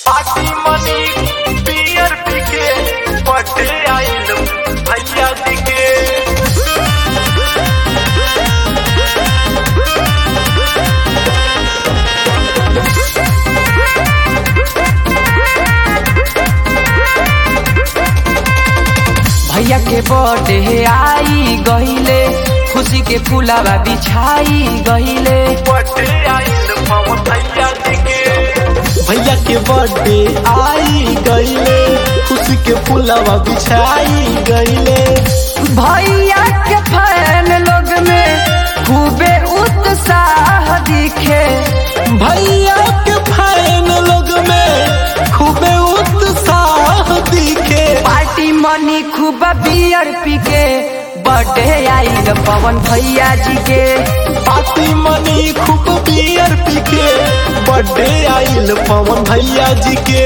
party मनी पियर पिके पटे आइल भैया दिके भैया के बर्थडे आई गहिले खुशी के फुलावा बिछाई गहिले पटे आइल पवन भैया दिके भैया के बर्थडे आई गईले खुशी के फुलवा बिछाई गईले भैया के फैन लोग में खूबे उत्साह दिखे भैया के फैन लोग में खूबे उत्साह दिखे पार्टी मनी खूब बियर पी के बर्थडे आइल पवन भैया जी के पार्टी मनी खूब बियर पी के बर्थडे आइल पवन भैया जी के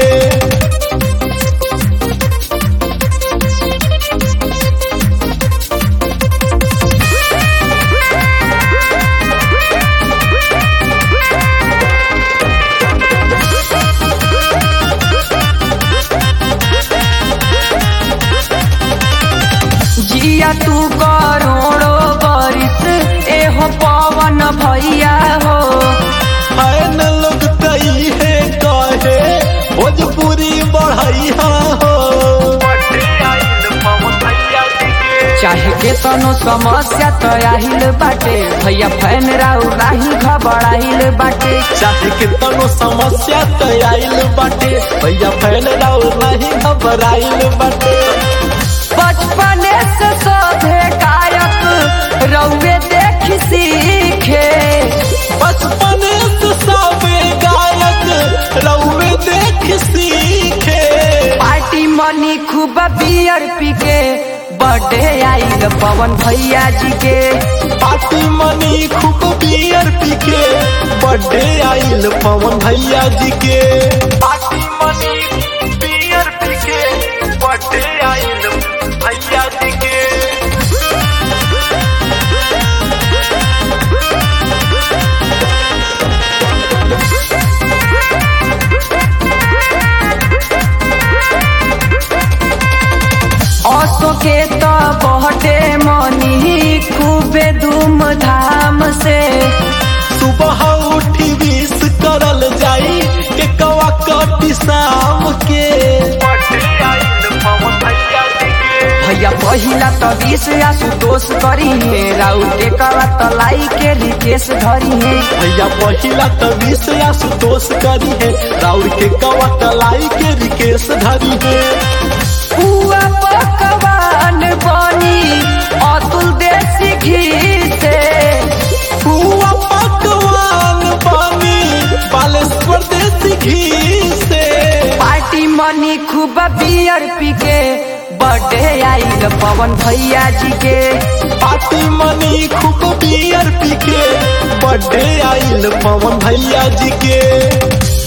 जिया तू करोड़ो बरिस एहो पवन भैया हो फैन लोग तई है कहे भोजपुरी बढ़ैया हो पटे आइल पवन भैया दिके चाहे के तनो समस्या तो आहिल बाटे भैया फैन राउ नाही घबराइल बाटे चाहे कितनो समस्या तो आइल बाटे भैया फैल राउ नहीं घबराइल बाटे बचपने से सभे गायक रउए देख सीखे बचपन से सबे गायक रउए देख सीखे पार्टी मनी खूब बियर पी के बर्थडे आइल पवन भैया जी के पार्टी मनी खूब बियर पी के बर्थडे आइल पवन भैया जी के पार्टी मनी पियर पिके पटे आइल भैया दिके ऑटो के तो बर्थडे मनी खूबे धूमधाम से सुबह उठी विश करल जाई के कवा कटी शाम के पटे आइल पवन भैया दिके भैया पहिला तो बीस आशुतोष करी है राउ के करा तो लाई के रिकेश धरी है भैया पहिला त विष आशुतोष करी है राउर के कवा तलाई के रिकेश धरी है पुआ पकवान बनी अतुल देसी घी से पुआ पकवान बनी बालेश्वर देसी घी से पार्टी मनी खूब बियर पी के बर्थडे आइल पवन भैया जी के पार्टी मनी खूब बियर पी के बर्थडे आइल पवन भैया जी के